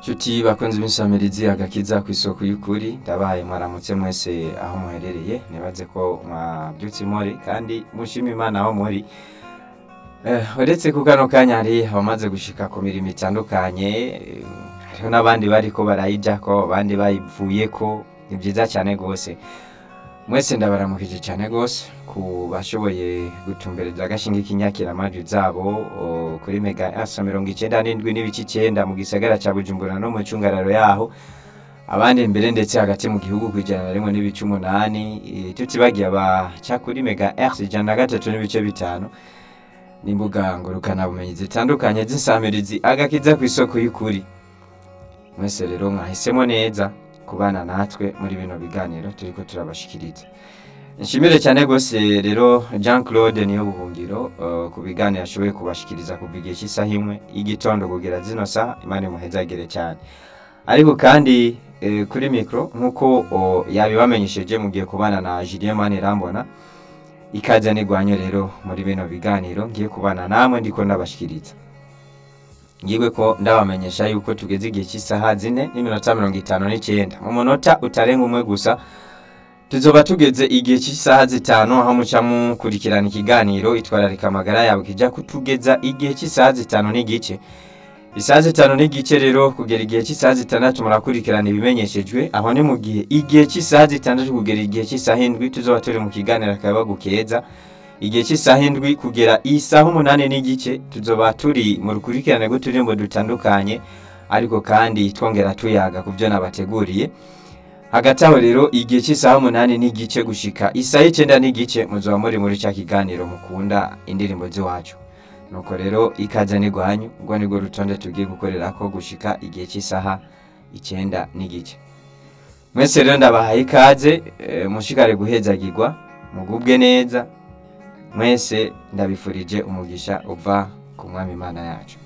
Nshuti bakunze b'insamirizi agakiza ku isoko y'ukuri ndabahaye mwaramutse mwese aho muherereye nibaze ko mwabyutse muri kandi mushima imana aho muri Eh, uretse ku kano kanya hari abamaze gushika ku mirimo itandukanye eh, hariho n'abandi bariko barayijako abandi bayivuyeko ni byiza cyane rwose mwese ndabaramukije cyane rwose ku bashoboye gutumbereza agashinga k'inyakiramajwi zabo o, kuri mega asa mirongo icenda n'indwi n'ibice icenda mu gisagara ca bujumbura no mu cungararo yaho abandi mbere ndetse hagati mu gihugu ku ijana na rimwe n'ibice umunani eh, tutibagiye abaca kuri mega rs ijana na gatatu n'ibice bitanu n'imbuga ngurukanabumenyi zitandukanye z'insamirizi agakiza ku isoko y'ukuri mwese rero mwahisemo neza kubana natwe muri bino biganiro turiko turabashikiriza nshimire cyane rwose rero jean claude niyo buhungiro uh, ku biganiro ashoboye kubashikiriza kuva igihe cy'isaha imwe y'igitondo kugera zino saha imana imuhezagire cyane ariko kandi eh, kuri mikro nk'uko oh, yabibamenyesheje mugiye kubana na julien manirambona ikaze nigwanye rero muri bino biganiro ngiye kubana namwe ndiko ndabashikiriza ngiwe ko ndabamenyesha yuko tugeze igihe cy'isaha zine n'iminota mirongo itanu n'icyenda mu munota utarenga umwe gusa tuzoba tugeze igihe cy'isaha zitanu aho muca mukurikirana ikiganiro itwararika amagara yawe kijya kutugeza igihe cy'isaha zitanu n'igice isaha zitanu n'igice rero kugera igihe cy'isaha zitandatu murakurikirana ibimenyeshejwe aho ni mu gihe igihe cy'isaha zitandatu kugera igihe cy'isaha indwi tuzoba turi mu kiganiro akayabagu keza igihe cy'isaha indwi kugera isaha umunani n'igice tuzoba turi mu rukurikirane rw'uturirimbo dutandukanye ariko kandi twongera tuyaga ku byo nabateguriye hagati aho rero igihe cy'isaha umunani n'igice gushika isaha icyenda n'igice muzoba muri muri cya kiganiro mukunda indirimbo z'iwacu nuko rero ikaze n'igwanyu ubwo nibwo rutonde tugiye gukorera ko gushika igihe cy'isaha icyenda n'igice mwese rero ndabahaye ikaze eh, mushikare guhezagirwa mugubwe neza mwese ndabifurije umugisha uva ku mwami imana yacu